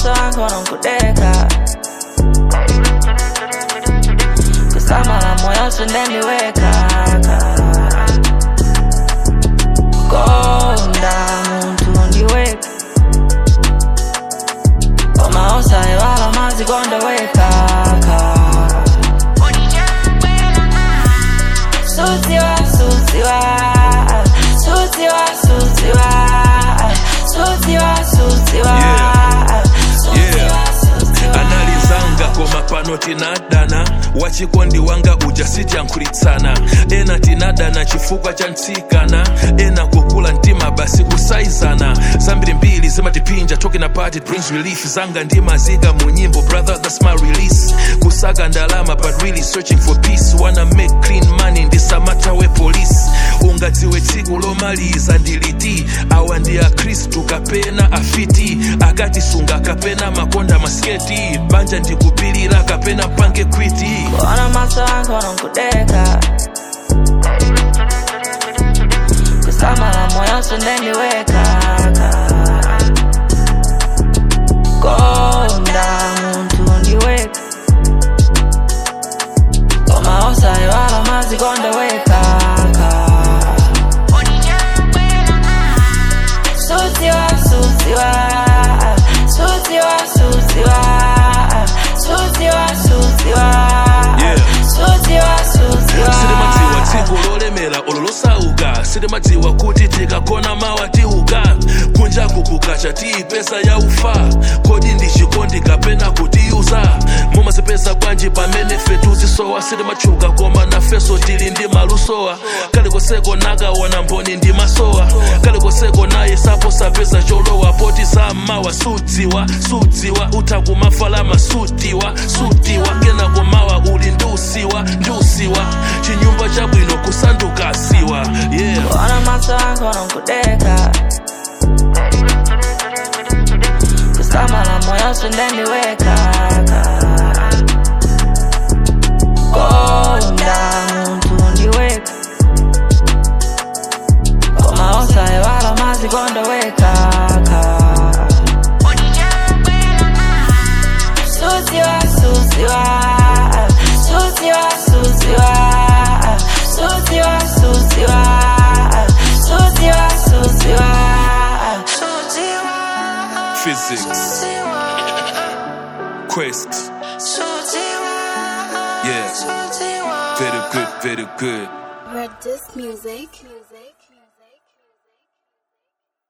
maso yangu nankudeka kusamala moyo sindeniweka konda muntu ndiweka omaosa ewala mazikondoweka Sutiwa, sutiwa, sutiwa, sutiwa, sutiwa, sutiwa, Yeah. sutiwa. analizanga koma pano tinadana wachikondi wanga uja sityankhulitsana ena tinadana chifukwa cha ntsikana ena kukula mtima basi kusaizana zambiri mbiri zimatipinja talking about it brings relief zanga ndimazika mu nyimbo brother that's my release kusaka ndalama but really searching for peace wanna make clean money ndisamatawe police ungadziwe tsiku lomaliza ndiliti awa ndi akhristu kapena afiti akatisunga kapena makonda masketi banja ndikupilira kapena pange kwiti Kuona maso yangu nankudeka kusamala moyo sindeniweka konda muntu ndiweka omaosa ewala mazikondoweka sutiwa sutiwa sutiwa sutiwa sutiwa sutiwa Yeah. sutiwa sutiwa silimadziwa dziko lolemera olo losauka silimadziwa kuti tikagona mawa tiuka kunjaku kukacha tiyipesa ya ufa kodi ndi chikondi kapena kutiyuza mumazipeza bwanji pamene fetu zisowa silimatchuka koma nafeso tili ndi malusowa kalikoseko nakaona mboni ndi masowa kalikoseko naye sapo sapeza cholowa poti sammawa sudziwa sudziwa utakumafalama sutiwa sutiwa kenako mawa uli ndusiwa ndusiwa chinyumba chabwino kusanduka siwa yeah Kuona maso yangu nankudeka kusamala moyo sindeniweka konda muntu ndiweka omaosa ewala mazikondoweka sutiwa sutiwa sutiwa sutiwa sutiwa sutiwa sutiwa sutiwa physics quest yeah very good very good Red Disc Music. Music.